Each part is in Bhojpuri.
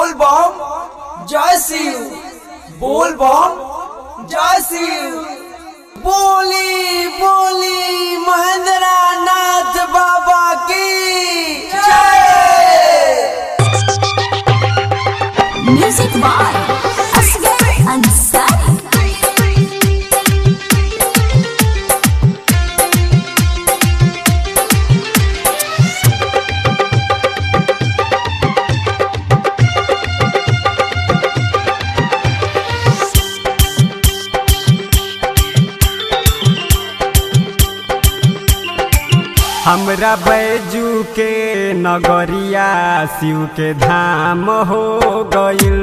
बोल बम जय शिव बोल बम जय शिव बोली बोली महेंद्र नाथ बाबा की जय Music by Asghar Ansari. हमरा बैजू के नगरिया शिव के धाम हो गइल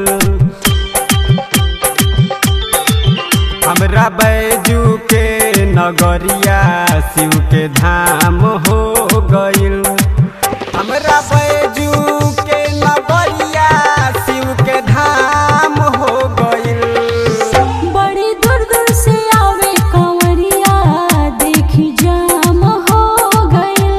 हमरा बैजू के नगरिया शिव के धाम हो गइल हमरा बैजू के नगरिया शिव के धाम हो गइल बड़ी दूर दूर से आवे कंवरिया देखी जाम हो गइल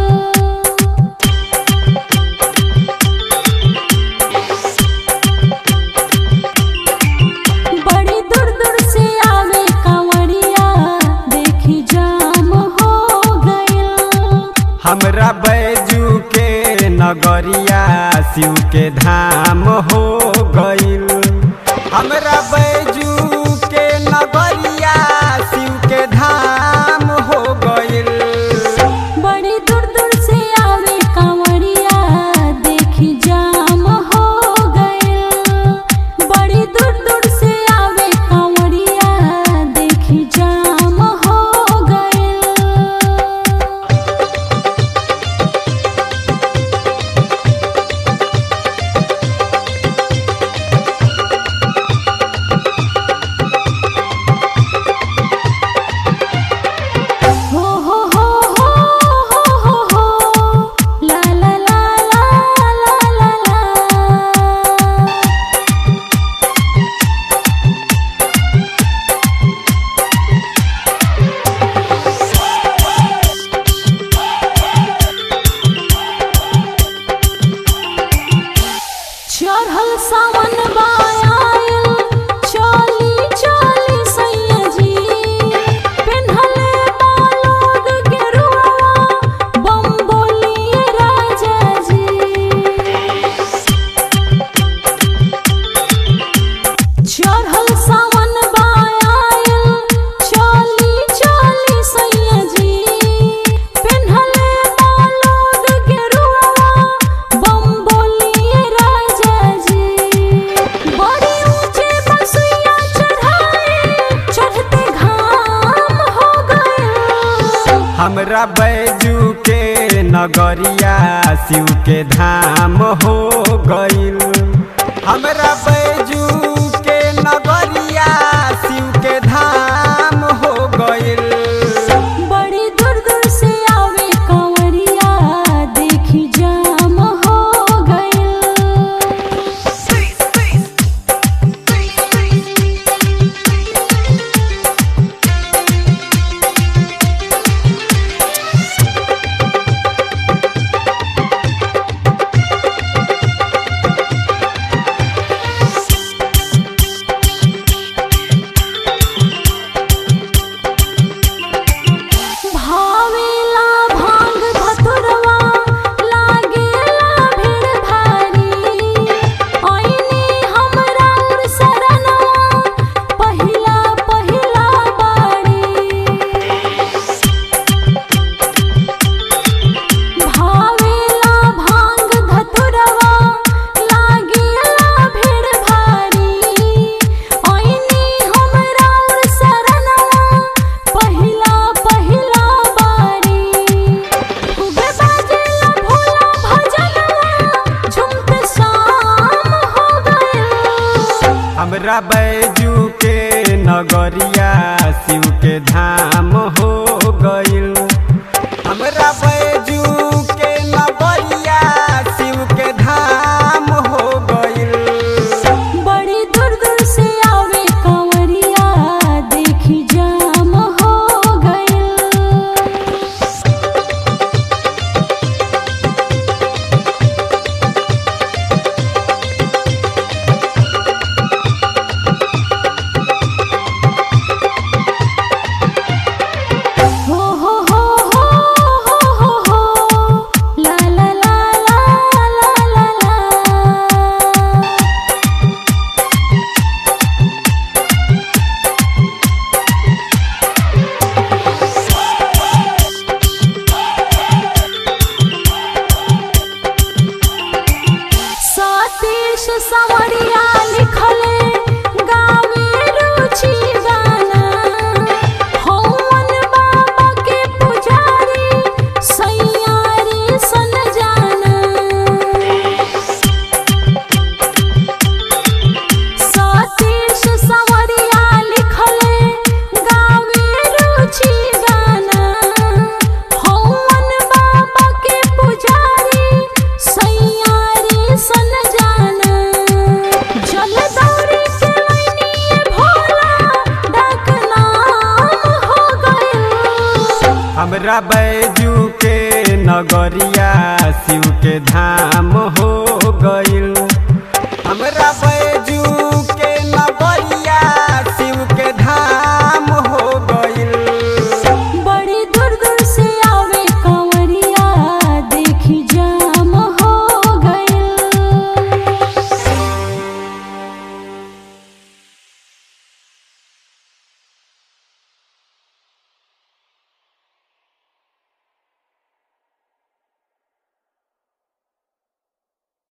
बड़ी दूर दूर से आवे कंवरिया देखी जाम हो गइल हमरा बैजू के नगरिया शिव के धाम हो गइल हमरा बैजू के नगरिया शिव के धाम हो गइल बड़ी दूर दूर से आवे कंवरिया देखी जाम हो गइल बड़ी दूर दूर से आवे कंवरिया देखी जाम हो गइल हो हो हो हो हो हो हो ला ला ला ला ला ला ला चढ़ल सावन बायाल चली चली सैया जी पेन्हले बालोद गेरुआ बम बोलिए राजा जी चढ़ल सावन बायाल चली चली सैया जी पेन्हले बालोद गेरुआ बम बोलिए राजा जी बड़ी ऊंचे बसुइया चढ़ाए चढ़ते घाम हो गए हमरा बैजू के नगरिया शिव के धाम हो गइल हमरा बैजू के नगरिया शिव के धाम हो गइल बड़ी दूर दूर से आवे कंवरिया देखी जाम हो गइल हमरा बैजू के नगरिया शिव के धाम हो गइल हमरा बै